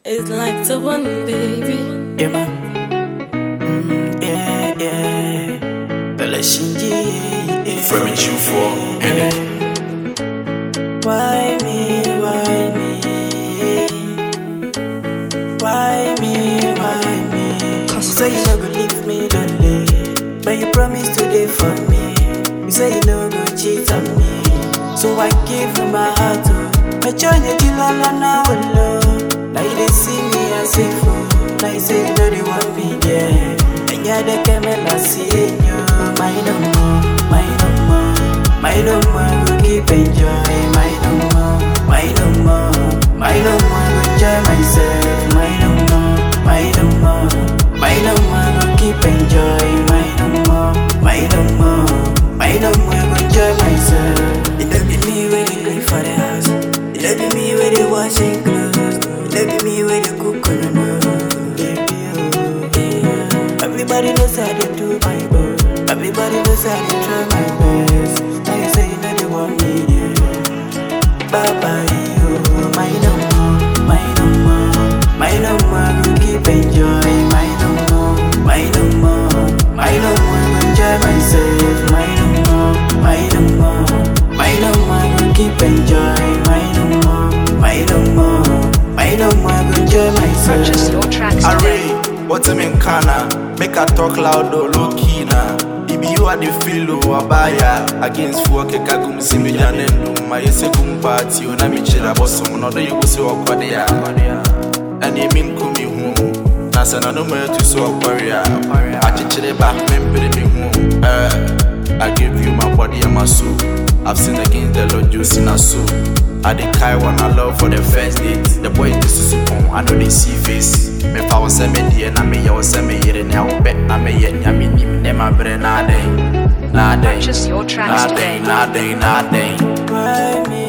It's like the one, baby. Yeah, man. Mm, yeah, yeah. Bella Shinji. Yeah. Femi Q4, and it. Why me? Why me? Why me? Why me? You say you no go leave me lonely, but you promise today for me. You say you no go cheat on me, so I give you my heart. Oh. I join you till all I know alone. Now you dey see me as a fool. Now you say you know they want me there. And you're the camera seeing you. My no more, my no more, my no more. Go keep enjoy. My no more, my no more, my no more. Go enjoy myself. My no more, my no more, my no more. Go keep enjoy. My no more, my no more, my no more. Go enjoy myself. It don't be me when you go for the house. It don't be me when they washing clothes. It don't be me when they cook on the road. Baby, oh, yeah. Everybody knows how they do my best. Everybody knows how they try my best. Now you say you know they want me, yeah. Bye bye, oh, my no more, my no more, my no more. Go keep enjoy, my no more, my no more, my no more. Go enjoy myself, my no more, my no more, my no more. Go keep enjoy, my no more, my no more, my no more. Go enjoy myself. Purchase your tracks today. Array, what I'm in Kana, make I talk loud or low key na. If you are the feel of abaya against work, a kagum similar my second party, you know me chilla bosom, not you go so aquadia. And you mean kumi home. Nasa no more to so aquaria. I teach it back, remember me home. Uh, I give you my body and my soul. I've sinned against the Lord, you sin a soul. I the kai one I love for the first date. The boy this is upon, I know they see face. Me fa was me dear, na me ya was me yere na wo bet na me yet na me nim ne ma bre na day. Na day. Purchase your tracks Na day, today. na day, na day. Why me?